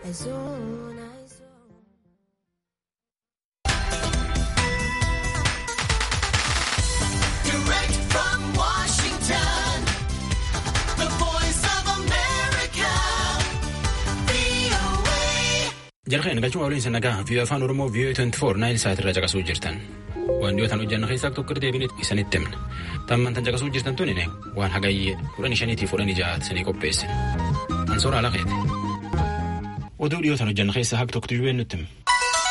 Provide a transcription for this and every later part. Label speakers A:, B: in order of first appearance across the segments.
A: Direct from Washington, the voice of America, VOA.
B: Jalqeen galchuma waliin sanagaa fi afaan Oromoo VOA 24 naayil saat irraa caqasuu jirtan. Waan dhiyootaan hojjanna keessaa tokko deebiin isanitti himna. Tamman tan caqasuu jirtan tun waan hagayyee kudhanii shaniitii fudhanii ja'aat sanii qopheessine. Ansoora alaqeeti. Oduu dhiyootaan hojjanna keessaa haq tokko tuyyuu nutti hima.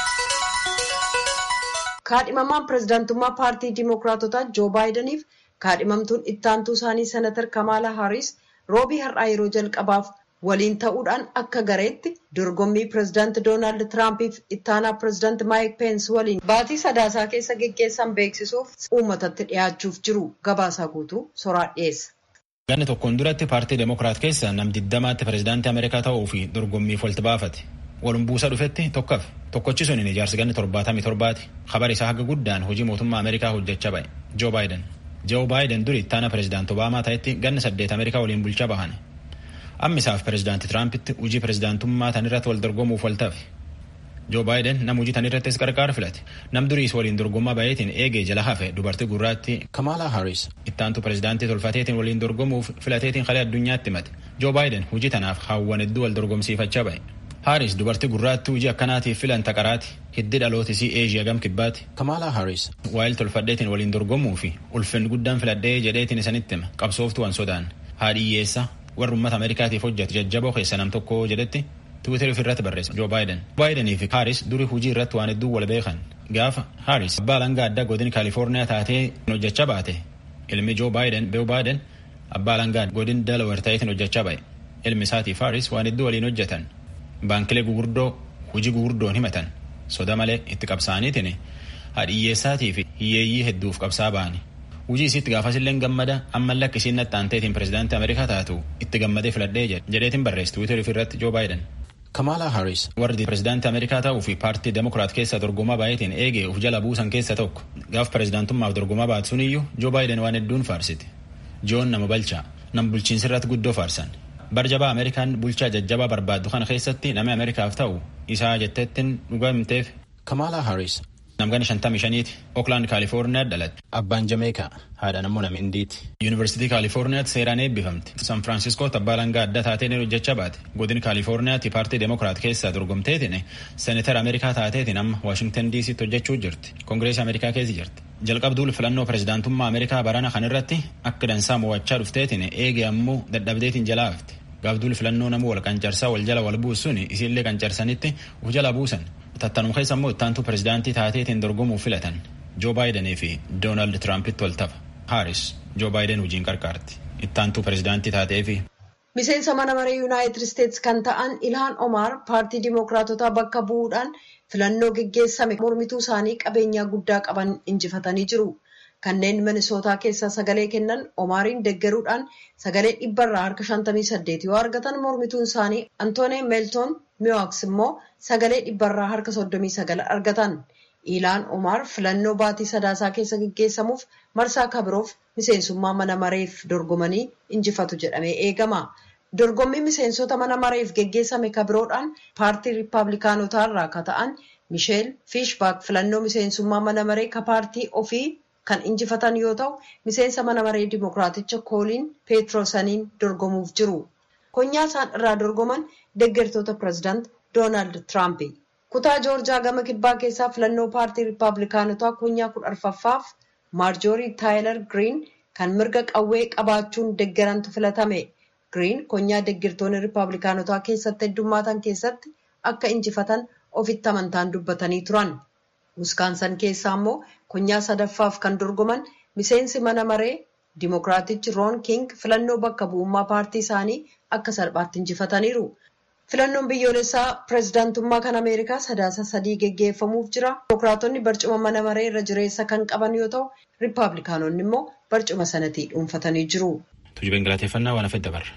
C: kaadhimamaan pirezidaantummaa paartii diimokiraatotaa joo baayidaniif kaadhimamtuun ittaantuu isaanii senatar kamaala haaris roobii har'aa yeroo jalqabaaf waliin ta'uudhaan akka gareetti dorgommii pirezidaanti doonaald tiraampiif ittaanaa pirezidaanti maayik peens waliin baatii sadaasaa keessa geggeessan beeksisuuf uummatatti dhiyaachuuf jiru gabaasaa guutuu soraa dhiyeessa.
B: Ganni tokkoon duratti paartii Demokiraat keessa nam diddamaatti pirezidaantii Ameerikaa ta'uu fi dorgommiif walitti baafate. Walum buusa dhufetti tokkaf tokkochi suniin ijaarsi ganni torbaatamii torbaati. Kabar isaa haga guddaan hojii mootummaa Ameerikaa hojjechaa ba'e. Joo Baayiden. Joo Baayiden duri ittaana pirezidaanti Obaamaa ta'etti ganni saddeet Ameerikaa waliin bulchaa bahan. Amma isaaf pirezidaanti Tiraampitti hojii pirezidaantummaa tan irratti wal dorgomuuf wal tafe. Joo Baayiden nam hojii tan irrattis qarqaar filate. Nam duriis waliin dorgommaa baay'eetiin eegee jala hafe dubartii gurraatti Kamala Harris ittaantu pirezidaantii tolfateetiin waliin dorgomuuf filateetiin kalee addunyaatti himate. Joo Baayiden hojii tanaaf hawwan hedduu wal dorgomsiifachaa ba'e. Haaris dubartii gurraatti hojii akkanaatiif filan taqaraati hiddi dhalootisii eeshiyaa gam kibbaati. Kamala Haaris waa'il tolfadheetiin waliin dorgomuu fi ulfinni guddaan filadhee jedheetiin isanitti hima qabsooftu waan sodaan haadhiyyeessa warri uummata Ameerikaatiif hojjetu jajjaboo keessa nam tokko jedhetti Tiwiiteri ofirratti barreessa Joo Baayiden. Baayidanii fi Haaris durii hojii irratti waan hedduu wal beekan. Gaafa Haaris abbaa langaa addaa godin Kaalifoorniyaa taatee hojjechaa baate ilmi Joo Baayiden Beewu Baayiden abbaa langaa godin Delaware ta'eetiin hojjechaa ba'e. Ilmi isaatiif Haaris waan hedduu waliin hojjetan. baankilee gugurdoo hojii gugurdoon himatan soda malee itti qabsaaniitiin hadhiyyeessaatii fi hiyyeeyyii hedduuf qabsaa ba'ani. Hujii isitti gaafasilleen gammada ammallee akka isiin nattaanteetiin pirezidaantii Ameerikaa taatu itti gammadee filadhee jedheetiin barreessi Tiwiiteri irratti Joo Baayiden. Kamala Harris warri pirezidaantii Ameerikaa ta'uu fi paartii Demokiraat keessa dorgomaa baay'eetiin eegee uf jala buusan keessa tokko gaaf pirezidaantummaaf dorgomaa baatu suniyyuu Joo Baayiden waan hedduun faarsiti. Joon nama balchaa nam bulchiinsi irratti guddoo faarsan. barjabaa ameerikaan bulchaa jajjabaa barbaaddu kana keessatti namni ameerikaaf ta'u isaa jetteettiin dhugaa himteef kamaala haaris namgana shantamii shaniiti ooklaand kaalifoorniyaa dhalatte abbaan jameekaa haadha nammoo nama indiiti yuunivarsiitii kaalifoorniyaatti seeraan eebbifamte san firaansiskootti abbaa langaa adda taateen hojjechaa baate godin kaalifoorniyaatti paartii demokiraat keessaa dorgomteetiin seeneetara ameerikaa taateetiin amma waashingtan diisitti hojjechuu jirti koongireesii ameerikaa keessa jirti jalqabduul filannoo pirezidaantummaa ameerikaa barana kan irratti akka dansaa mo'achaa dhufteetiin eege ammoo dadhabdeetiin jalaa hafte gaafduul filannoo namuu wal qancarsaa wal jala wal buusuun isiillee qancarsanitti uf jala buusan tattanum keessa immoo ittaantuu pirezidaantii taateetiin dorgomuuf filatan joo baayidanii fi doonaald tiraampitti wal tafa haaris joo baayiden hojiin qarqaarti ittaantuu pirezidaantii taatee fi
C: miseensa mana maree yuunaayitid isteetsi kan ta'an ilhaan omaar paartii diimokiraatotaa bakka bu'uudhaan filannoo geggeessame mormituu isaanii qabeenyaa guddaa qaban injifatanii jiru. kanneen minisootaa keessaa sagalee kennan omaariin deggeruudhaan sagalee dhibbarraa harka 58 yoo argatan mormituun isaanii antoonii meeltoon miwaaks immoo sagalee dhibbarraa harka 39 argatan ilaan omaar filannoo baatii sadaasaa keessa geggeessamuuf marsaa kabiroof miseensummaa mana mareef dorgomanii injifatu jedhamee eegama. dorgommii miseensota mana mareef geggeessame kabiroodhaan paartii riippaabilikaanotaa irraa ka ta'an misheel fiishbaak filannoo miseensummaa mana maree ka paartii ofii kan injifatan yoo ta'u miseensa mana maree dimokiraaticha kooliin peetroosaniin dorgomuuf jiru konyaa isaan irraa dorgoman deggertoota pirezidaant doonaald tiraampi kutaa joorjaa gama kibbaa keessaa filannoo paartii riippaabilikaanotaa konyaa kudha arfaffaaf maarjoorii taayilar giriin kan mirga qawwee qabaachuun deggerantu filatame giriin konyaa deggertoonni riippaabilikaanotaa keessatti heddummaatan keessatti akka injifatan ofitti amantaan dubbatanii turan. wiskaansan keessaa immoo konyaa sadaffaaf kan dorgoman miseensi mana maree dimokiraatichi roon king filannoo bakka bu'ummaa paartii isaanii akka salphaatti injifataniiru. filannoon biyyoolessaa pirezidaantummaa kan ameerikaa sadaasa sadii geggeeffamuuf jira dimokiraatonni barcuma mana maree irra jireessa kan qaban yoo ta'u riippaabilikaanonni immoo barcuma sanatii dhuunfatanii jiru.
B: Tujuba galateeffannaa waan hafedda barra.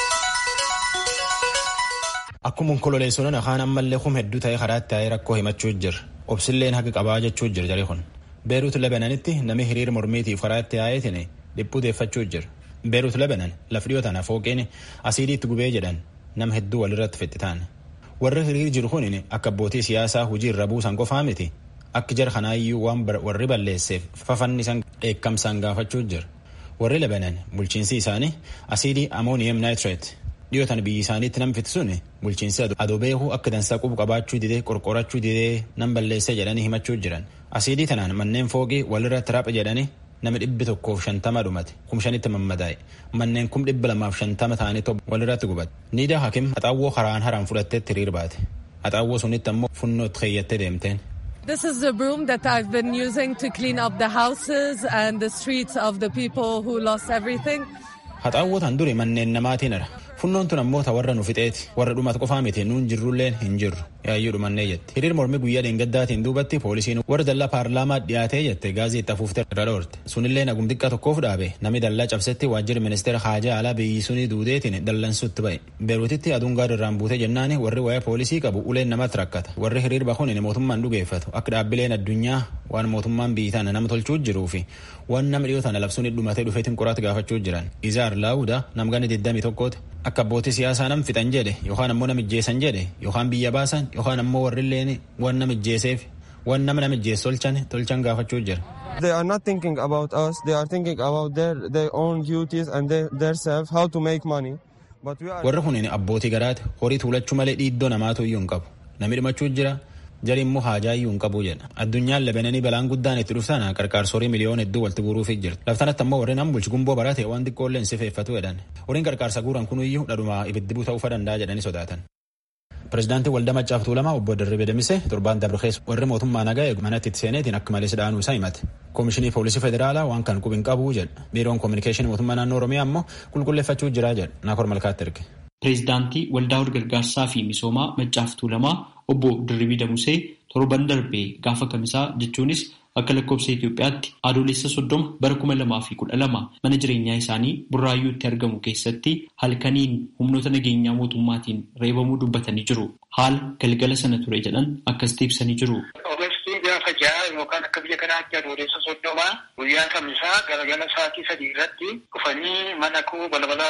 B: Akkuma onkololeessoon afaan ammallee kum hedduu ta'e karaatti taa'ee rakkoo himachuu jira. Obsilleen haqa qabaa jechuu jira jarri kun. Beeruut Lebananitti namni hiriira mormiitiif karaatti taa'eetiin dhiphuu deeffachuu jira. Beeruut Lebanan laf dhiyoo tana fooqeen asiidiitti gubee jedhan nama hedduu walirratti fixxitaan. warri hiriir jiru kun akka abbootii siyaasaa hojii irra buusan qofaa miti akka jara kanaayyuu waan warri balleesseef fafannisan dheekkamsaan gaafachuu jira warri labanan bulchiinsi isaanii asiidii amooniyem naayitireet dhiyootan biyyi isaaniitti nam fitisuun bulchiinsi adoo beekuu akka dansaa qubu qabaachuu didee qorqorachuu didee nam balleessee jedhanii himachuu jiran asiidii tanaan manneen fooqii walirra tiraphe jedhanii nama dhibbi tokkoof shantama dhumate kum shanitti mammadaa'e manneen kum dhibba lamaaf shantama ta'anii walirratti gubate niidaa hakim haxaawwoo haraan haraan fudhatteetti hiriir baate haxaawwoo sunitti ammoo funnootti keeyyattee deemteen.
D: This is the broom that I've been using to clean up the houses and the streets of the people who lost everything.
B: Haxaawwoo tan duri manneen namaatiin ara. Funnoon tun ammoo ta warra nu fixeeti. Warra dhumatu qofaa miti nuun jirrulleen hin jirru. Yaayyuu dhumannee jette. Hiriir mormii guyyaa dheengaddaatiin duubatti poolisiin warra dallaa paarlaamaa dhiyaatee jette gaazii itti afuuftee irra dhoorte. Sunillee nagum xiqqaa tokkoof dhaabe namni dallaa cabsetti waajjirri ministeera haajaa alaa biyyi sunii duudeetiin dallansuutti ba'e. Beeruutitti aduun gaara irraan buutee jennaani warri waa'ee poolisii qabu uleen namatti rakkata. Warri hiriir bahuun mootummaan dhugeeffatu akka dhaabbileen addunyaa waan mootummaan biyyi tana nama tolchuu jiruu fi waan nama dhiyoo tana labsuun dhumatee dhufeetiin qoraatti gaafachuu jiran. Izaar Laawuda namgana 21 akka abbootii siyaasaa nam fixan jedhe yookaan ammoo namijjeessan jedhe yookaan biyya baasan yookaan ammoo warrilleen waan namijjeeseef waan nama namijjeessu tolchan tolchan gaafachuu jira.
E: They are not thinking about us. They are thinking about their, their own duties and their, their self, how to make money. But we are...
B: Warri kun abbootii garaati horii tuulachuu malee dhiiddoo namaatu iyyuu hin qabu. Namni dhumachuu jira jari immoo haajaa iyyuu hin qabu jedha. Addunyaan labananii balaan guddaan itti dhuftana qarqaarsorii miliyoona hedduu walitti guuruufii jirti. Laftanatti ammoo warreen ambulchi gumboo barate waan xiqqoollee hin sifeeffatu jedhan. Horiin qarqaarsa guuran kunuyyuu dhadhuma ibiddi buuta ufa danda'a jedhanii sodaatan. Pireezidaantiin Waldaa Maccaaf Tuulamaa obbo Dirribii Damise torbaan dabre keessa warri mootummaa nagaa eegu manatti itti seeneetiin akka malee dhaanuu isaa himate. Koomishinii Poolisii Federaalaa waan kan qubi hin qabu jedha. Biiroon Koominikeeshinii Mootummaa Naannoo Oromiyaa ammoo qulqulleeffachuu jira jedha. Naakor Malkaatti erge.
F: Pireezidaantii Waldaa Gargaarsaa fi Misoomaa Maccaaf Tuulamaa obbo Dirribii Damusee torban darbee gaafa kamisaa jechuunis akka lakkoofsa Itoophiyaatti adoolessa soddoma bara kuma lamaa fi kudha lama mana jireenyaa isaanii burraayyuutti argamu keessatti halkaniin humnoota nageenyaa mootummaatiin reebamuu dubbatanii jiru. Haala galgala sana ture jedhan akkasitti ibsanii jiru.
G: Ogeessi gaafa ja'a yookaan akka biyya kanaatti adoolessa soddomaa guyyaa kamisaa galgala sa'aatii sadii irratti dhufanii mana koo balbala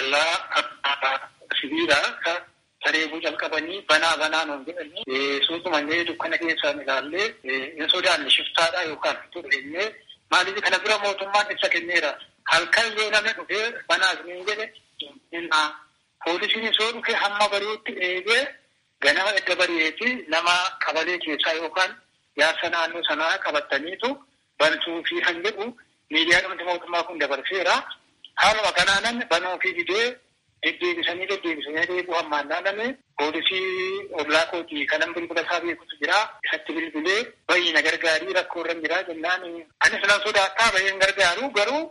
G: dallaa sibiilaa sareebuu jalqabanii banaa banaa nuun jedhanii suutumallee dukkana keessaan ilaallee hin sodaanne shiftaadha yookaan tureenyee maaliif kana bira mootummaan ibsa kenneera halkan yoo namni dhufee banaa isiniin jedhe hinnaa poolisiin isoo dhufe hamma bari'utti eegee ganama edda bari'eeti nama qabalee keessaa yookaan jaarsa naannoo sanaa qabataniitu bantuu fi kan jedhu miidiyaa dhumti mootummaa kun dabarseera haaluma kanaanan banuu fi didee deddeebisanii deddeebisanii deebuu hammaan naanname poolisii ollaa kootii kanan bilbila isaa beekutu jira isatti bilbilee bayyii na gargaarii rakkoo irra jira jennaan anis nan sodaattaa bayyeen gargaaru garuu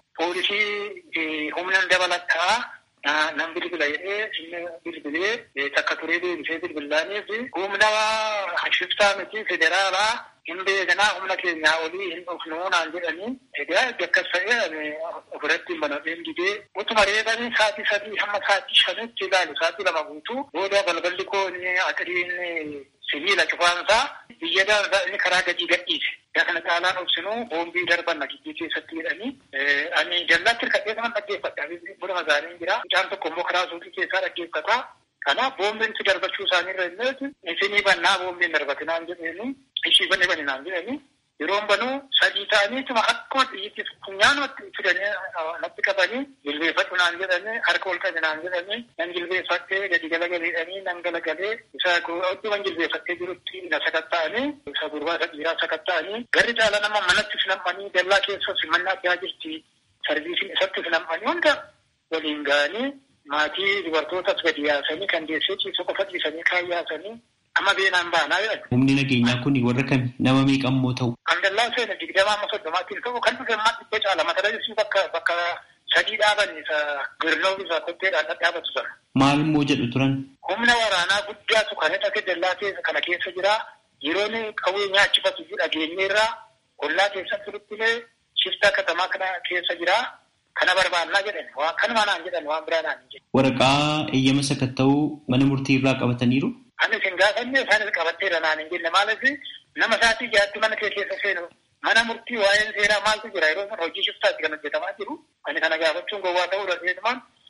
G: poolisii humnan dabalataa nan bilbila jedhee inni bilbilee takka turee deebisee bilbilaaniif humna shiftaa miti federaalaa hin beekanaa humna keenyaa olii hin dhufnuu naan jedhanii egaa akkas ta'ee ofirratti hin banadheen didee utuma reebanii sa'aatii sadii hamma sa'aatii shanitti ilaalu sa'aatii lama guutuu booda balballi koo inni atiriin sibiila cufaansaa biyya daansaa inni karaa gadii gadhiise. Yaa kana caalaan obsinuu boombii darban nagijjii keessatti jedhanii ani dallaatti hirkatee kanan dhaggeeffadha. Buna magaalaan jira. Mucaan tokko immoo karaa suuqii keessaa dhaggeeffata. Kanaaf boombiin si darbachuu isaaniirra illee isinii bannaa boombiin darbatinaan jedheeni ishii bane bane naan jedhani yeroon banuu sadii ta'aniituma akkuma xiyyitti funyaanumatti fidanii natti qabanii jilbeeffadhu naan jedhani harka ol qabe naan jedhani nan jilbeeffattee gadi galagaleedhanii nan galagalee isa odduman jilbeeffattee jirutti na sakatta'anii isa gurbaa isa dhiiraa sakatta'anii garri caala nama manatti finammanii dallaa keessas manna addaa jirti sarviisiin isatti finammanii hunda waliin ga'anii maatii dubartootas gadi yaasanii kan deessee ciisoo qofa ciisanii kaan yaasanii amma beenaan baanaa jedhan.
F: Humni nageenyaa kun warra kami nama meeqammoo ta'u?
G: Kan dallaa seena digdamaa amma soddomaatiin ta'u kan dhufe ammaa dhibba caala mata duree bakka bakka sadii dhaaban isa girnoo isa kotteedhaan dhadhaabatu sana.
F: Maal immoo jedhu turan?
G: Humna waraanaa guddaatu kan hidhate dallaa keessa kana keessa jira. Yeroon qawwee nyaachifatu dhageenyeerraa ollaa keessatti turuttilee shiftaa katamaa kana keessa jira. Kana barbaannaa jedhan waan kanuma naan jedhan waan biraa naan jedhan.
F: Waraqaa eeyyama sakatta'uu mana murtii irraa qabataniiru?
G: Anis hin gaafanne isaanis qabatteera naan hin jenne maaliif nama isaatii jaatti mana kee keessa seenu mana murtii waa'een seeraa maaltu jira yeroo sana hojii shiftaatti kan hojjetamaa jiru. Ani kana gaafachuun gowwaa ta'uu dandeessumaan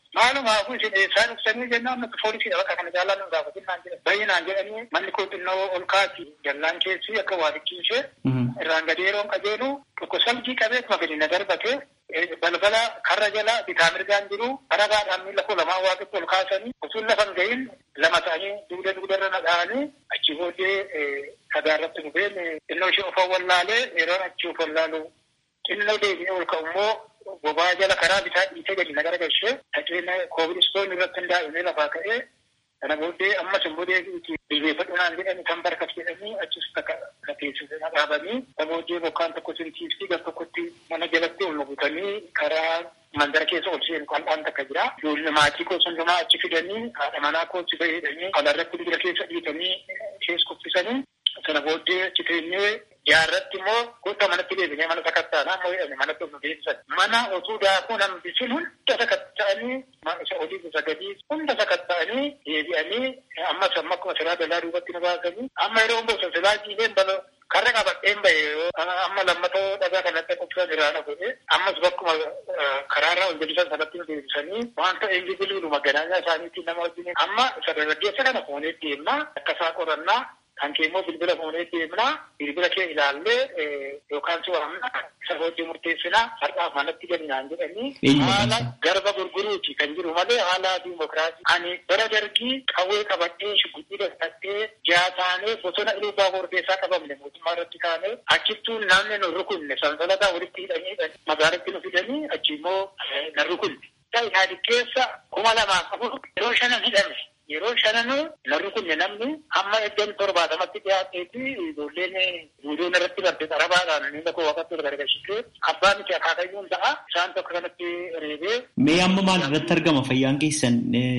G: Maalumaafuu isin eessaa dhuftanii jennaan nuti poolisiidha bakka kana jaalaa nu gaafatin naan jedhan. Baay'inaan jedhanii manni koo xinnoo ol kaati jallaan keessi akka waa dhiqqiisee irraan gadi yeroon qajeelu tokko salgii qabeetuma gadi na darbate balbala karra jala bitaa mirgaan jiru karabaadhaan miila koo lamaan waaqetti ol kaasanii utuun lafan gahin lama ta'anii dugda dugdarra na dha'anii achi booddee dhagaa irratti dhufeen xinnoo ishee of wallaalee yeroon achi of wallaalu xinnoo deebi'ee ol ka'u immoo bobaa jala karaa bitaa dhiitee gadi na garagalchee dhaqeen koobilistoonni irratti hundaa'ee lafaa ka'ee kana booddee ammas immoo deebi'uuti bilbeeffadhu naan jedhani kan barkas jedhanii achis takka na teessise na dhaabanii kana booddee bokkaan tokko sintiifti gar tokkotti mana jalatti ol nugutanii karaa mandara keessa ol seenu qal'aan takka jira. Ijoollee maatii koo hundumaa achi fidanii haadha manaa koo achi fayyadanii kalarratti dibira keessa dhiitanii keessa kuffisanii sana booddee achi teenyee jaarratti immoo goota manatti deebinee mana sakattaanaa immoo jedhame manatti of deebisan. Mana osoo daakuu nambisin hunda sakatta'anii isa olii isa gadii hunda sakatta'anii deebi'anii ammas amma akkuma silaa dalaa duubatti nu baasanii amma yeroo hundi silaa jiileen baloo karra qabadheen bahe amma lammatoo dhagaa kanatti qophiisan jiraana godhe ammas bakkuma karaarraa ol jedhisan sanatti nu deebisanii wanta eenyu biliilu maganaanyaa isaaniitiin nama wajjin amma isa dargaggeessa kana fuunee deemnaa akkasaa qorannaa kan kee immoo bilbila fuunee deemnaa bilbila kee ilaallee yookaan si waamna isa booddee murteessinaa har'aaf manatti galnaan jedhanii haala garba gurguruuti kan jiru malee haala diimokiraasii ani bara dargii qawwee qabadhee shugguxii dadhattee jaataanee bosona ilubaa borbeessaa qabamne mootummaa irratti kaanee achittuu namni nu rukunne sansalataa walitti hidhanii magaalatti nu fidanii achi immoo na rukunne. Ihaadi keessa kuma lamaa qabu yeroo shanan hidhame yeroo shananuu narri kunne namni amma iddoo torbaatamatti dhiyaateeti ijoolleen guutuun irratti barte xarabaadhaan miila koo waqatti ol gargashitee abbaa miti akaakayyuun ta'a isaan tokko kanatti reebee.
F: Mee amma maal irratti argama fayyaan keessan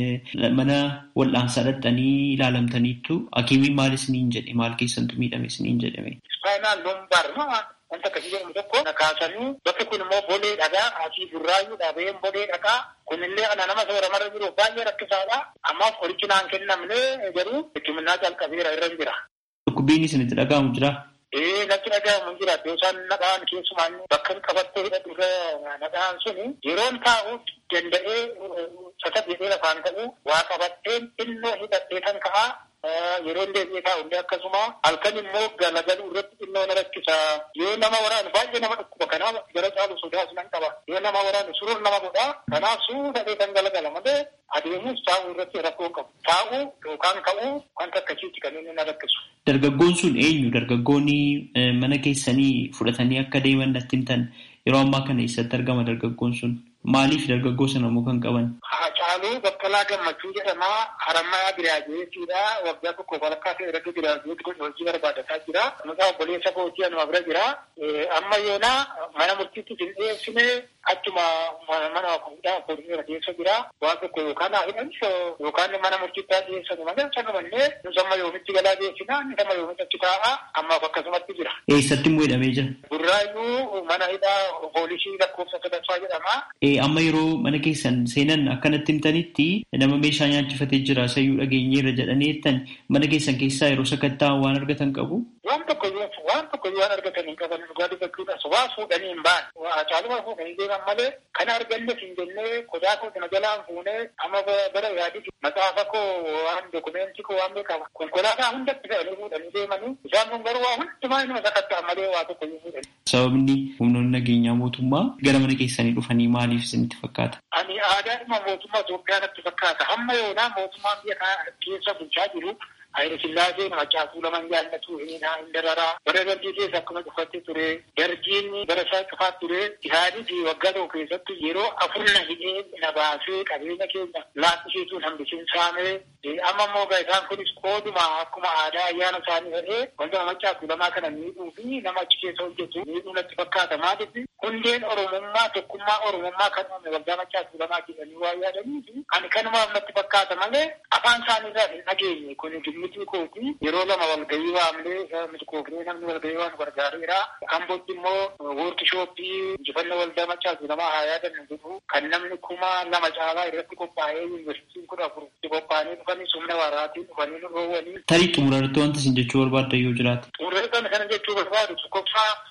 F: mana wal'aansaa dhaqxanii ilaalamtaniittu hakiimiin maal isiniin jedhe maal keessantu miidhame isiniin jedhame.
G: Ispaayinaan lumbaar wanta akkasii jedhamu tokko na kaasanii bakki kun immoo bolee dhagaa asii burraayyuu dhabeen bolee dhagaa kunillee ana nama sooramarra jiruuf baay'ee rakkisaadha. Ammaaf qorichi naan kennamne garuu hikimnaa calqabeera irra jira.
F: Dhukkubbiin isinitti dhaga'amu jira.
G: Ee natti dhaga'amu jira. Yoo isaan nadhaan keessumaan bakka qabattee hidhatu irra nadhaan suni yeroon taa'u danda'ee sata jedhee lafaan ta'u waa qabatteen xinnoo hidhattee kan ka'aa yeroo deebi'ee taa'u illee akkasuma halkan immoo galagalu irratti xinnoo na rakkisa yoo nama waraanu baay'ee nama dhukkuba kanaaf gara caalu sodaas nan qaba yoo nama waraanu surur nama godha kanaaf suudhadhee kan galagala malee adeemus taa'uu irratti rakkoo qabu taa'uu yookaan ka'uu wanta akkasiitti kan inni na rakkisu.
F: Dargaggoon sun eenyu dargaggoonni mana keessanii fudhatanii akka deeman natti himtan yeroo ammaa kana eessatti argama dargaggoon sun maaliif dargaggoo sana immoo kan qaban?
G: Hacaaluu Baqqalaa Gammachuu jedhama. Harammaa Biraajeetiidha. Waggaa tokko walakkaa ta'e irratti biraajeeti godhe hojii barbaadataa jira. Maqaa obboleessa kootii anuma bira jira. Amma yoonaa mana murtiitti hin dhiyeessine achuma mana fuudhaa poolisii keessa jira. Waan tokko yookaan haa hidhan yookaan mana murtiitti haa dhiyeessanu malee sanumannee nus amma yoomitti galaa dhiyeessina inni amma yoomitti achi taa'a ammaaf akkasumatti jira.
F: Eessatti immoo hidhamee jira?
G: Burraayyuu mana hidhaa poolisii lakkoofsa sadaffaa jedhama.
F: Amma yeroo mana keessan seenan akkanatti himtanitti nama meeshaa nyaachifatee jira sayyuu dhageenyeerra jedhanii jettan mana keessan keessaa yeroo sakattaa waan argatan qabu.
G: Waan tokko waan tokko waan argatan hin qaban dhugaa dubbachuudhaas waa fuudhanii hin baan caaluma fuudhanii deeman malee kana arganne hin jennee qodaa koo kana jalaan fuunee amma bara yaadii maxaafa koo waan dokumentii koo waan beekama konkolaataa hundatti fe'anii fuudhanii deemanii isaan kun garuu waa hundumaa inuma sakattaa malee waa tokko hin fuudhanii.
F: Sababni humnoonni nageenyaa mootummaa gara mana keessanii dhufanii maaliif isinitti fakkaata?
G: Ani aadaadhuma mootummaa Itoophiyaa natti fakkaata. Hamma yoonaa mootummaan biyya kana keessa bulchaa jiru Hayila Sillaaseen macaafuu laman jaallatu hin dararaa. Bara dargii keessa akkuma cufattee ture. Dargiin bara isaa cufaa ture. Isaanii waggaa tokko keessatti yeroo afur na hidhee na baasee qabeenya keenya laaffisiisuun hambisiin saamee. Amma immoo isaan kunis qooduma akkuma aadaa ayyaana isaanii ta'ee wanta macaafuu lamaa kana miidhuu fi nama achi keessa hojjetu miidhuu natti fakkaata. Maaliif hundeen Oromummaa tokkummaa Oromummaa kan uume waggaa macaafuu lamaa jedhanii waa yaadanii fi ani kanumaaf natti fakkaata malee afaan isaanii irraa hin dhageenye kun miti kooti yeroo lama walgahii waamnee miti koofnee namni walgahii waan gargaareera. Ambootti immoo woorkishooppii injifannoo waldaa macaafuu lamaa haa yaadannu jedhu kan namni kuma lama caalaa irratti qophaa'ee yuunivarsiitiin kudha afur qophaa'anii dhufanii humna waraatiin dhufanii nu dhoowwanii.
F: Tarii xumurarratti wanta isin jechuu barbaadda yoo jiraate.
G: Xumurarratti kana jechuu barbaadu tokkoffaa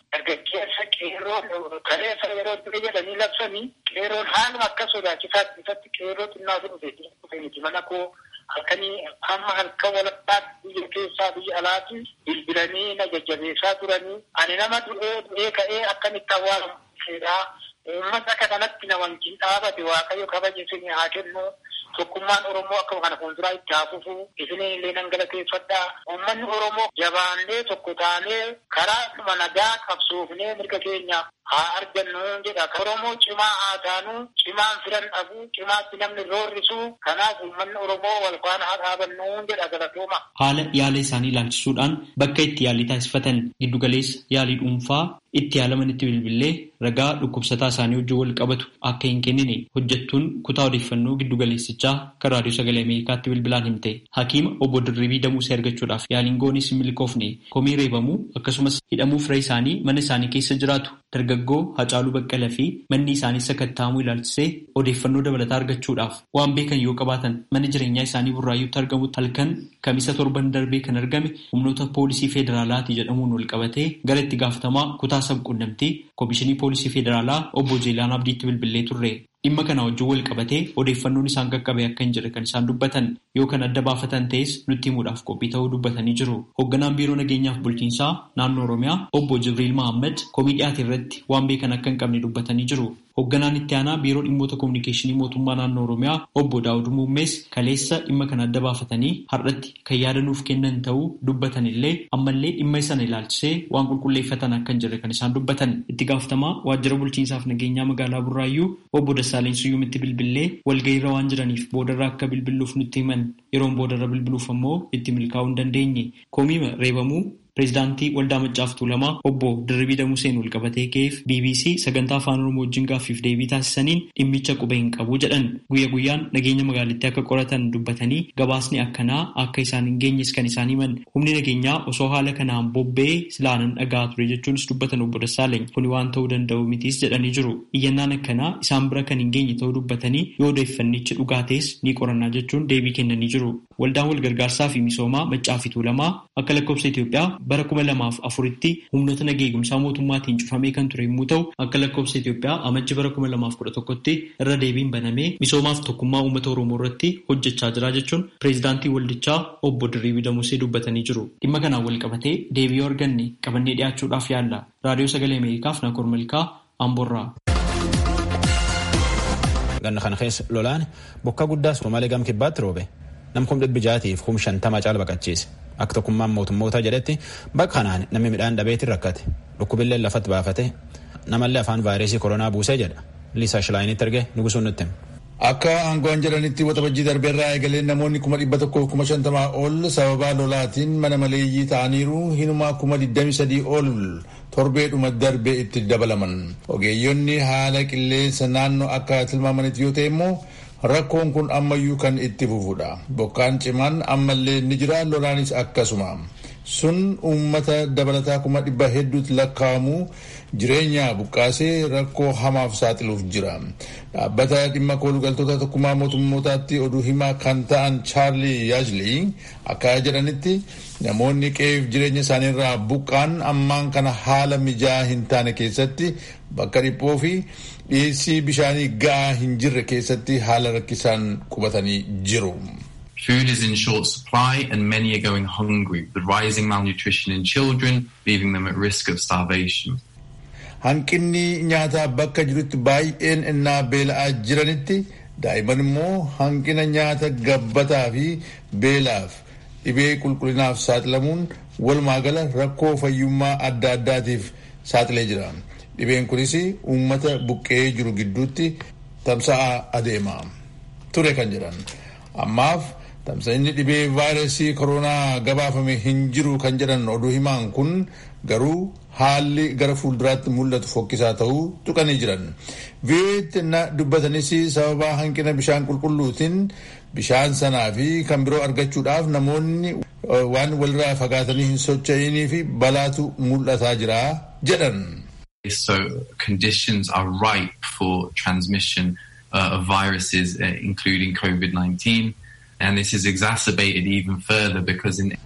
G: dargaggeessa qeerroon kaleessa yeroo ture jedhanii labsanii qeerroon haaluma akka sodaachisaa isatti qeerroo xinnaa dhufe dhufe miti mana koo halkanii amma halkan walakkaatti biyya keessaa biyya alaatti bilbilanii na jajjabeessaa turanii ani nama du'ee du'ee ka'ee akkamitti awwaalamu uummata akka kanatti na wajjin dhaabate waaqayyo kabaja isinii haa kennu tokkummaan oromoo akkuma kana fuulduraa itti haa fufu isinii illee nan galateeffadhaa uummanni oromoo jabaannee tokko taanee karaa dhuma nagaa qabsoofnee mirga keenya haa argannu jedha oromoo cimaa haa taanu cimaan firan dhabu cimaatti namni roorrisu kanaaf uummanni oromoo wal faana haa dhaabannu jedha galatooma.
F: Haala yaala isaanii ilaalchisuudhaan bakka itti yaalii taasifatan giddugaleessa yaalii dhuunfaa itti yaalamanitti bilbilee ragaa dhukkubsataa isaanii wajjin wal qabatu akka hin kennine hojjettuun kutaa odeeffannoo giddugaleessichaa kan raadiyoo sagalee ameerikaatti bilbilaan himte hakiima obbo Dirribii Damuusee argachuudhaaf yaaliin goonis hin milkoofne komii reebamuu akkasumas hidhamuu fira isaanii mana isaanii keessa jiraatu dargaggoo Hacaaluu Baqqalaa fi manni isaanii sakattaamuu ilaalchisee odeeffannoo dabalataa argachuudhaaf waan beekan yoo qabaatan mana jireenyaa isaanii burraayyuutti argamutti halkan kamisa torban darbee kan argame humnoota poolisii federaalaati jedhamuun wal qabatee gara itti gaafatamaa kutaa sabquunnamtii koomishinii poolisii federaalaa obbo Jeelaan Abdiitti bilbilee turre. Dhimma kana wajjin wal qabatee odeeffannoon isaan qaqqabe akka hin jirre kan isaan dubbatan yoo kan adda baafatan ta'es nutti himuudhaaf qophii ta'uu dubbatanii jiru. Hoogganaan biiroo nageenyaaf bulchiinsaa naannoo Oromiyaa obbo Jibriil Mahammad komii dhiyaate irratti waan beekan akka hin qabne dubbatanii jiru. Hoogganaan itti aanaa biiroo dhimmoota kominikeeshinii mootummaa naannoo Oromiyaa obbo Daawud Muummees kaleessa dhimma kana adda baafatanii har'atti kan yaada nuuf kennan ta'uu dubbatan illee ammallee dhimma sana ilaalchisee waan qulqulleeffatan akka hin jirre kan isaan dubbatan. Itti gaafatamaa waajjira bulchiinsaaf nageenyaa magaalaa Burraayyuu obbo Dassaaleny Suyyuumitti bilbilee walgahiirra waan jiraniif boodarra akka bilbiluuf nutti himan yeroon boodarra bilbiluuf ammoo itti milkaa'uu hin dandeenye. Komiima reebamuu Pireezidaantii Waldaa Maccaaf Tuulamaa obbo Dirribii Damuseen wal qabatee ka'eef BBC sagantaa afaan Oromoo wajjin gaaffiif deebii taasisaniin dhimmicha quba hin qabu jedhan guyya guyyaan nageenya magaalittii akka qoratan dubbatanii gabaasni akkanaa akka isaan hin geenyes kan isaan himan humni nageenyaa osoo haala kanaan bobba'ee silaanan dhagaa ture jechuunis dubbatan obbo Dassaaleny kuni waan ta'uu danda'u mitiis jedhanii jiru iyyannaan akkanaa isaan bira kan hin geenye ta'uu dubbatanii yoo odeeffannichi dhugaa ta'es ni qorannaa jechuun deebii kennanii jiru waldaan wal gargaarsaa fi misoomaa Maccaa fi Tuulamaa akka lakkoofsa Itoophiyaa bara kuma lamaaf afuritti humnoota nageenya eegumsaa mootummaatiin cufamee kan ture yommuu ta'u akka lakkoofsa Itoophiyaa amajji bara kuma lamaaf kudha tokkotti irra deebiin banamee misoomaaf tokkummaa uummata Oromoo irratti hojjechaa jira jechuun pireezidaantii waldichaa obbo Dirribii Damusee dubbatanii jiru. Dhimma kanaan wal qabatee deebii arganne qabannee dhiyaachuudhaaf yaalla. Raadiyoo Sagalee Ameerikaaf Nakoor Malkaa Amboorraa.
B: Ganna kana keessa lolaan bokka guddaa Somaalee gam kibbaatti roobe. Nam kum dhibbi jaatiif kum shantama caala baqachiise. Akka tokkummaan mootummoota jedhetti bakka kanaan namni midhaan dhabeetiin rakkate. Dhukkubillee lafatti baafate. Namallee afaan vaayirasii koronaa buusee jedha. Liisaa Shilaayinitti erge nugusuun nutti hima.
H: Akka aangoon jedhanitti waxabajjii darbeerraa eegalee namoonni kuma dhibba tokkoof kuma shantamaa ol sababaa lolaatiin mana maleeyyii ta'aniiru hinumaa kuma digdami sadii ol torbeedhuma darbee itti dabalaman. Ogeeyyonni haala qilleensa naannoo akka tilmaamanitti yoo ta'e immoo rakkoon kun ammayyuu kan itti fufudha. Bokkaan cimaan ammallee ni jira lolaanis akkasuma. Sun uummata dabalataa kuma dhibba hedduutti lakkaa'amu jireenya buqqaasee rakkoo hamaaf saaxiluuf jira. Dhaabbata dhimma koolugaltoota tokkummaa mootummootaatti oduu himaa kan ta'an Chaarlii Yaajlii akka jedhanitti namoonni qe'eef jireenya isaaniirraa buqqaan ammaan kana haala mijaa hin taane keessatti bakka dhiphoo fi dhiyeessii bishaanii ga'aa hin jirre keessatti haala rakkisaan qubatanii jiru.
I: Food is in short supply and many are going hungry, with rising malnutrition in children, leaving them at risk of starvation.
H: Hanqinni nyaataa bakka jirutti baay'een innaa beela'aa jiranitti daa'imman immoo hanqina nyaata gabbataa fi beelaaf dhibee qulqullinaaf saaxilamuun walumaa gala rakkoo fayyummaa adda addaatiif saaxilee jira. Dhibeen kunis uummata buqqee jiru gidduutti tamsa'aa adeema. Ture kan jedhan. Ammaaf tamsa'inni dhibee vaayirasii koronaa gabaafame hin jiru kan jedhan oduu himaan kun garuu haalli gara fuulduraatti mul'atu fokkisaa ta'uu tuqanii jiran. Vii'eetti na dubbatanis sababa hanqina bishaan qulqulluutiin bishaan sanaa fi kan biroo argachuudhaaf namoonni waan walirraa fagaatanii hin socho'inii fi balaatu mul'ataa jira jedhan.
I: So conditions are ripe for transmission uh, of viruses, uh, including COVID-19. And this is exacerbated even further because in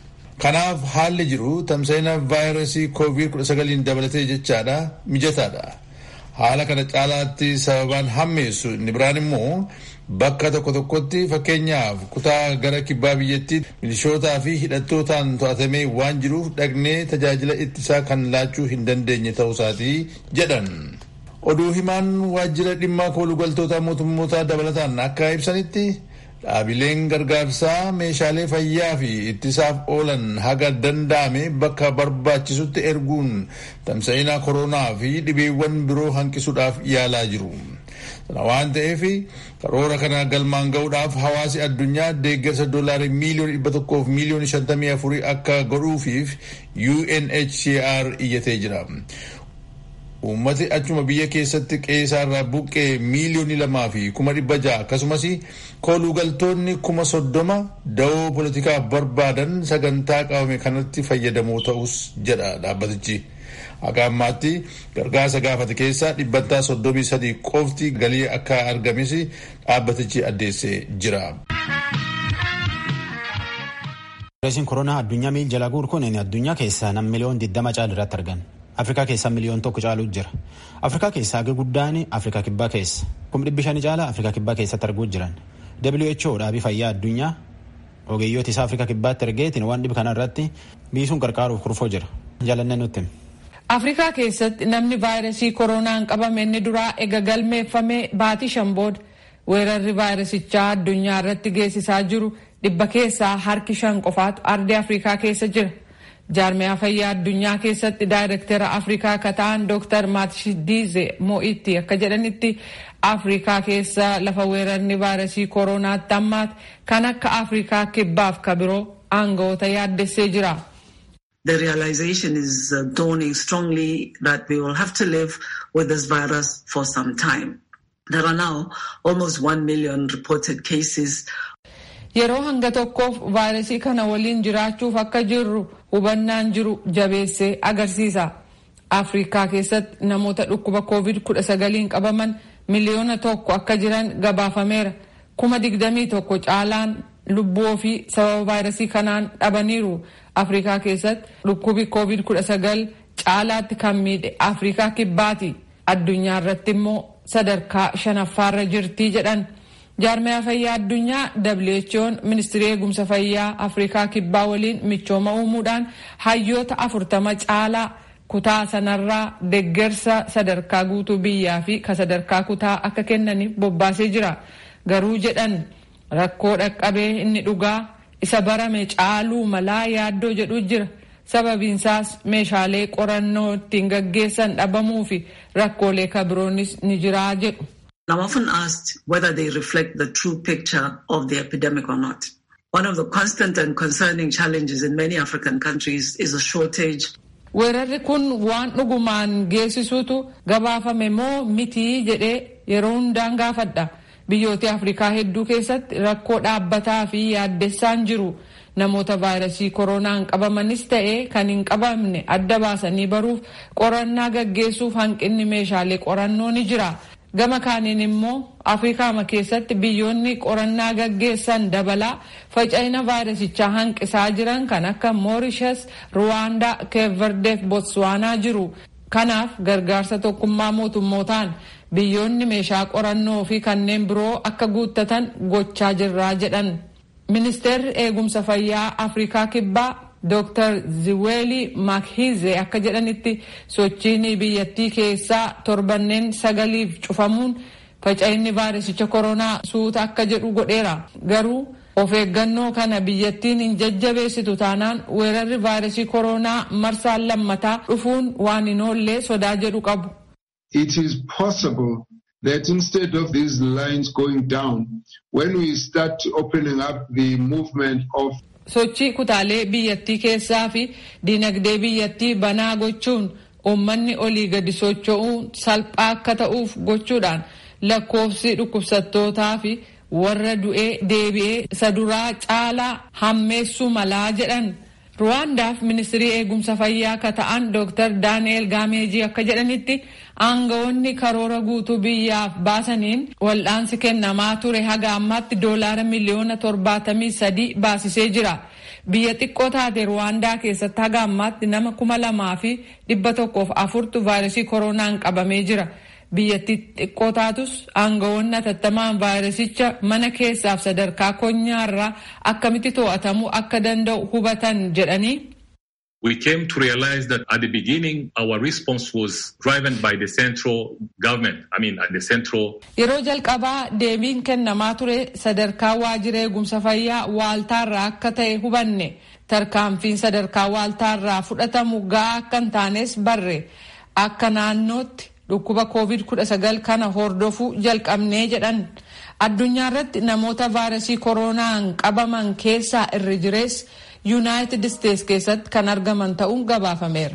H: Kanaaf haalli jiru tamsa'ina vaayirasii COVID-19 dabalatee jechaadha mijataadha. Haala kana caalaatti sababaan hammeessu inni biraan immoo bakka tokko tokkotti fakkeenyaaf kutaa gara kibbaa biyyattii milishootaa fi hidhattootaan to'atamee waan jiruuf dhaqnee tajaajila ittisaa kan laachuu hin dandeenye ta'uusaatii jedhan. Oduu himaan waajjira dhimma koolugaltoota mootummootaa dabalataan akka ibsanitti dhaabileen gargaarsaa meeshaalee fayyaa fi ittisaaf oolan haga danda'ame bakka barbaachisutti erguun tamsa'ina koronaa fi dhibeewwan biroo hanqisuudhaaf yaalaa jiru. Kana waan ta'eef karoora kana galmaan ga'uudhaaf hawaasi addunyaa deeggarsa doolaarii miiliyoona dhibba tokkoof miiliyoona shantamii afurii akka godhuufiif UNHCR iyyatee jira. Uummati achuma biyya keessatti qeessaarraa buqqee miiliyoonii lamaa fi kuma dhibba ja'a akkasumas koolugaltoonni kuma soddoma da'oo poolitikaa barbaadan sagantaa qabame kanatti fayyadamoo ta'us jedha dhaabbatichi. Akka ammaatti gargaarsa gaafate keessaa dhibbantaa soddomii sadii qofti galii akka argames dhaabbatichi addeessee jira.
B: Vaayirasiin koronaa addunyaa miil jala guur kun addunyaa keessaa nam miliyoon 20 caalu irratti argan. Afrikaa keessaa miliyoon tokko caalu jira. Afrikaa keessaa hagi guddaan Afrikaa kibbaa keessa. Kum dhibbi shanii caala Afrikaa kibbaa keessatti arguu jiran. WHO dhaabii fayyaa addunyaa ogeeyyoota isaa Afrikaa kibbaatti ergeetiin waan dhibi kana irratti biisuun qarqaaruuf kurfoo jira. Jaalannee nutti.
J: Afrikaa keessatti namni vaayirasii koronaan qabame inni duraa ega galmeeffamee baatii shan booda weerarri vaayirasichaa addunyaa irratti geessisaa jiru dhibba keessaa harki shan qofaatu ardii Afrikaa keessa jira. jaarmiyaa fayyaa addunyaa keessatti daayirektera afrikaa akka ta'an dooktar maatshidiize mo'itti akka jedhanitti afrikaa keessa lafa weerarni vaayirasii kooronaatti ammaati kan akka afrikaa kibbaaf ka biroo aangawoota yaaddessee jira.
K: The realization is uh, dawning strongly that we will have to live with this virus for some time. There are now almost 1 million reported cases
J: Yeroo hanga tokkoof vaayirasii kana waliin jiraachuuf akka jirru hubannaan jiru jabeessee agarsiisa. Afrikaa keessatti namoota dhukkuba COVID-19 qabaman miliyoona tokko akka jiran gabaafameera. Kuma digdamii tokko caalaan lubbuu ofii sababa vaayirasii kanaan dhabaniiru. Afrikaa keessatti dhukkubi COVID-19 caalaatti kan miidhe Afrikaa kibbaati. Addunyaa irratti immoo sadarkaa shanaffaarra jirtii jedhan. jaarmiyaa fayyaa addunyaa who'n ministirii eegumsa fayyaa afrikaa kibbaa waliin michooma uumuudhaan hayyoota afurtama caalaa kutaa sanarraa deggersa sadarkaa guutuu biyyaa fi ka sadarkaa kutaa akka kennaniif bobbaasee jira garuu jedhan rakkoo dhaqqabee inni dhugaa isa barame caaluu malaa yaaddoo jedhu jira sababiinsaas meeshaalee qorannoo ittiin gaggeessan dhabamuu fi rakkoolee kabiroonis ni jiraa jedhu.
K: I'm often asked whether they reflect the true picture of the epidemic or not. One of the constant and concerning challenges in many African countries is a shortage.
J: Weerarri kun waan dhugumaan geessisuutu gabaafame moo mitii jedhee yeroo hundaan gaafadha. Biyyoota Afrikaa hedduu keessatti rakkoo dhaabbataa fi yaaddessaan jiru. Namoota vaayirasii koronaan qabamanis ta'ee kan hin qabamne adda baasanii baruuf qorannaa gaggeessuuf hanqinni meeshaalee qorannoo ni jira. gama kaaniin immoo afrikaama keessatti biyyoonni qorannaa gaggeessan dabalaa faca'ina vaayirasichaa hanqisaa jiran kan akka moorishas ruwaandaa keeverdeef botswaanaa jiru kanaaf gargaarsa tokkummaa mootummootaan biyyoonni meeshaa qorannoo fi kanneen biroo akka guuttatan gochaa jirraa jedhan ministeerri eegumsa fayyaa afrikaa kibbaa Dr. Ziweli Makhize akka jedhanitti sochiin biyyattii keessaa torbanneen sagaliif cufamuun faca'inni vaayirasicha koronaa suuta akka jedhu godheera. Garuu of eeggannoo kana biyyattiin hin jajjabeessitu taanaan weerarri vaayirasii koronaa marsaan lammataa dhufuun waan hin oollee sodaa jedhu qabu.
L: It is possible that instead of these lines going down, when we start opening up the movement of
J: sochii kutaalee biyyattii keessaa fi dinagdee biyyattii banaa gochuun uummanni olii gadi socho'uun salphaa akka ta'uuf gochuudhaan lakkoofsi dhukkubsattootaa fi warra du'ee deebi'ee isa duraa caalaa hammeessuu malaa jedhan. Ruwaandaaf ministirii eegumsa fayyaa akka ta'an Dr. Daani'el Gaameejii akka jedhanitti aangawoonni karoora guutuu biyyaaf baasaniin wal'aansi kennamaa ture haga ammaatti doolaara miliyoona torbaatamii sadii baasisee jira. biyya xiqqoo taate ruwaandaa keessatti haga ammaatti nama kuma lamaa fi dhibba tokkoof afurtu vaayirasii koronaan qabamee jira. biyyattii xiqqoo taatus aangawoonni atattamaan vaayirasicha mana keessaaf sadarkaa konyaarraa akkamitti to'atamuu akka danda'u hubatan jedhanii.
M: We came to realize that at the beginning our response was driven by the central government. I mean at the central.
J: Yeroo jalqabaa deebiin kennamaa ture sadarkaa waajjira eegumsa fayyaa waaltaarraa akka ta'e hubanne tarkaanfiin sadarkaa waaltaarraa fudhatamu ga'aa akka hin taanes barre akka naannootti dhukkuba covid-19 kana hordofuu jalqabnee jedhan addunyaa irratti namoota vaayirasii koronaan qabaman keessaa irri jirees yuunaayitid isteets keessatti kan argaman ta'uun gabaafameera.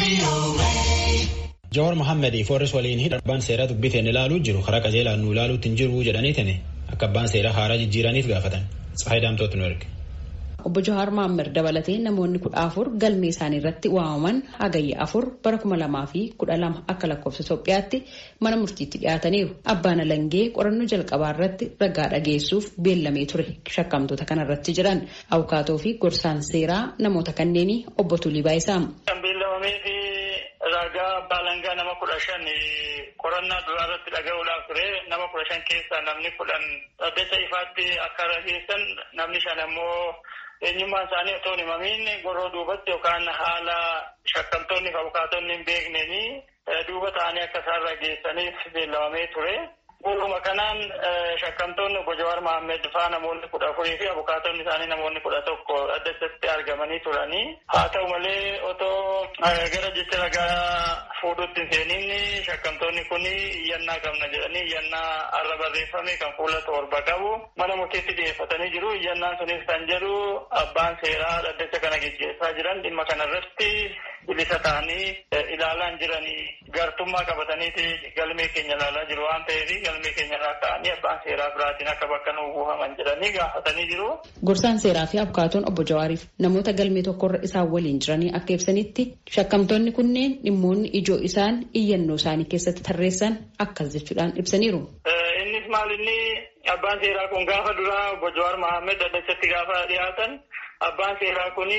B: Jowaar Mohaammed Foorris waliin hidha abbaan seeraa dubbiteen ilaaluu jiru karaa qajeelaan nu ilaaluutti hin jiru jedhaniitini akka abbaan seeraa haaraa jijjiiraniif gaafatan. Tsahayi Daamtooti nu erge.
N: Obbo Jawaar Mohaammed dabalatee namoonni kudha afur galmee isaanii irratti waamaman hagayya afur bara kuma lamaa fi kudha lama akka lakkoofsa Itoophiyaatti mana murtiitti dhiyaataniiru. Abbaan Alangee qorannoo jalqabaa irratti ragaa dhageessuuf beellamee ture shakkamtoota kana irratti jiran abukaatoo fi gorsaan seeraa namoota kanneenii obbo Tulii Baayisaamu.
G: Kan beellamamee fi ragaa abbaa alangaa nama kudha shan qorannaa duraa irratti dhaga'uudhaaf ture nama kudha shan keessaa namni kudhan dhaddacha ifaatti akka rageessan namni shan ammoo eenyummaan isaanii otoo hin himamiin goroo duubatti yookaan haala shakkamtoonni fi abukaatonni hin beekneenii duuba ta'anii akka isaan rageessaniif beellamamee ture. Guutuma kanaan shakkamtoonni obbo Jawaar Mohaammed faa namoonni kudha afurii fi abukaatonni isaanii namoonni kudha tokko dhaddachatti argamanii turanii. Haa ta'u malee otoo gara jecha ragaa fuudhutti seeniin shakkamtoonni kun iyyannaa qabna jedhanii iyyannaa arra barreeffame kan fuula torba qabu mana murtiitti dhiyeeffatanii jiru. Iyyannaan sunis kan jedhu abbaan seeraa dhaddacha kana gaggeessaa jiran dhimma kanarratti bilisa ta'anii ilaalaan jiranii gartummaa qabataniiti galmee keenya ilaalaa jiru waan ta'eef galmee keenya irraa ka'anii abbaan seeraa biraatiin akka bakka nu buufaman jedhanii gaafatanii jiru.
N: Gorsaan seeraa fi abukaatoon obbo Jawaariif namoota galmee tokkorra isaan waliin jiranii akka ibsanitti shakkamtoonni kunneen dhimmoonni ijoo isaan iyyannoo isaanii keessatti tarreessan akkas jechuudhaan ibsaniiru.
G: Innis maal inni abbaan seeraa kun gaafa duraa obbo Jawaar Mohaammed dhaddachatti gaafa dhiyaatan abbaan seeraa kuni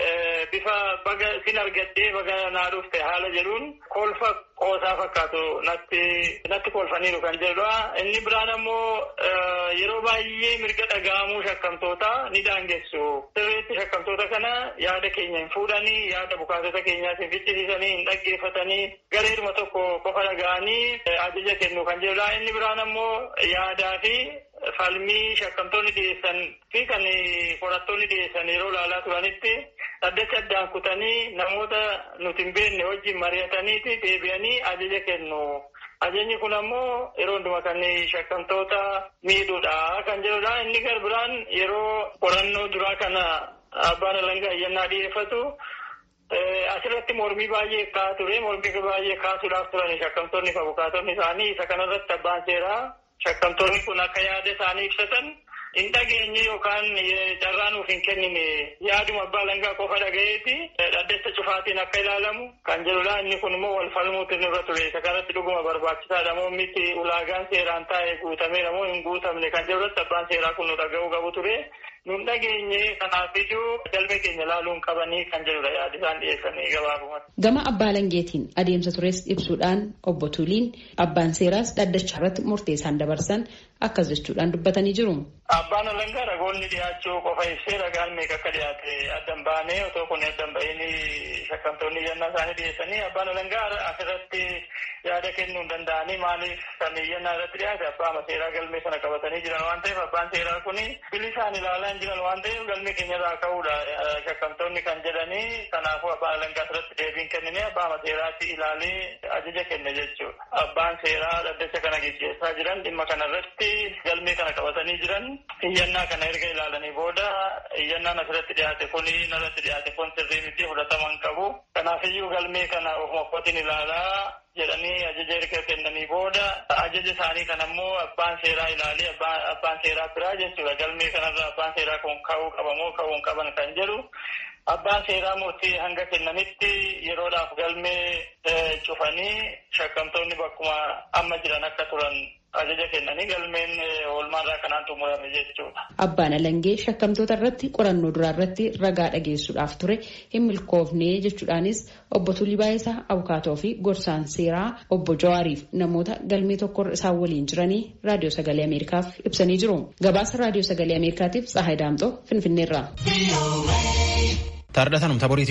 G: bifa baga sin argadhee baga naa dhufte haala jedhuun kolfa qoosaa fakkaatu natti natti kolfaniiru kan jedhudha. Inni biraan ammoo yeroo baay'ee mirga dhaga'amuu shakkamtoota ni daangessu. Sirriitti shakkamtoota kana yaada keenya hin fuudhanii yaada abukaatota keenyaas hin fichisiisanii hin dhaggeeffatanii gareeduma tokko qofa dhaga'anii ajaja kennu kan jedhudha. Inni biraan ammoo yaadaa fi falmii shakkamtoonni dhiyeessan fi kan qorattoonni dhiyeessan yeroo ilaalaa turanitti dhaddacha addaan kutanii namoota nuti hin beekne wajjin mari'ataniiti deebi'anii ajaja kennu. Ajajni kun ammoo yeroo hundumaa kan shakkamtoota miidhuudha kan jedhudha. Inni garbiraan yeroo qorannoo duraa kana abbaan alangaa iyyannaa dhiyeeffatu asirratti mormii baay'ee kaa ture. Mormii baay'ee kaasuudhaaf turan shakkamtoonni fi abukaatonni isaanii isa kanarratti abbaan seeraa shakkamtoonni kun akka yaada isaanii ibsatan hin dhageenye yookaan carraa nuuf hin kennine yaaduma abbaa alangaa qofa dhagayeeti dhaddacha cufaatiin akka ilaalamu kan jedhudha. Inni kun immoo wal falmuutu nurra ture. Isa kanatti dhuguma barbaachisaadha moo miti ulaagaan seeraan taa'e guutameera moo hin guutamne kan jedhurratti abbaan seeraa kun nu dhaga'uu qabu ture. Nun dhageenye kanaafiyyuu galmee keenya ilaaluun qabanii kan jedhudha yaada isaan dhiyeessanii gabaabumatti.
N: Gama abbaa alangeetiin adeemsa tures ibsuudhaan obbo Tuliin abbaan seeraas dhaddacha irratti murtee isaan dabarsan akkas jechuudhaan dubbatanii jiru.
G: Abbaan alangaa ragoonni dhiyaachuu qofa ibsee ragaan meeqa akka dhiyaate addan baanee otoo kun addan ba'iin shakkamtoonni iyyannaa isaanii dhiyeessanii abbaan alangaa asirratti yaada kennuu hin danda'anii maaliif kan iyyannaa irratti dhiyaate abbaa seeraa galmee sana qabatanii jiran waan ta'eef abbaan seeraa kuni bilisaan ilaalaa hin jiran waan ta'eef galmee keenyarraa ka'uudha shakkamtoonni kan jedhanii kanaafuu abbaan alangaa asirratti deebiin kennine abbaa seeraatti ilaalee ajaja kenne jechuudha. Abbaan seeraa dhaddacha kana gaggeessaa jiran dhimma kanarratti galmee kana qabatanii jiran iyyannaa kana erga ilaalanii booda iyyannaan asirratti dhiyaate kuni narratti dhiyaate kun sirrii miti fudhatama hin qabu. Kanaafiyyuu galmee kana ofuma kootiin ilaalaa jedhanii ajaja erga kennanii booda ajaja isaanii kan ammoo abbaan seeraa ilaalee abbaan seeraa biraa jechuudha. Galmee kanarra abbaan seeraa kun ka'uu qaba moo ka'uu hin qaban kan jedhu abbaan seeraa murtii hanga kennanitti yeroodhaaf galmee cufanii shakkamtoonni bakkuma amma jiran akka turan ajaja kennanii galmeen oolmaarraa kanaan xumurame jechuudha.
N: Abbaan Alangee shakkamtoota irratti qorannoo duraa irratti ragaa dhageessuudhaaf ture hin milkoofne jechuudhaanis obbo Tulii Baayisaa Abukaatoo fi gorsaan seeraa obbo Jawaariif namoota galmee tokkorra isaan waliin jiranii raadiyoo sagalee Ameerikaaf ibsanii jiru. Gabaasa raadiyoo sagalee Ameerikaatiif Tsahaay Daamxoo Finfinneerraa.
B: Taardhatanum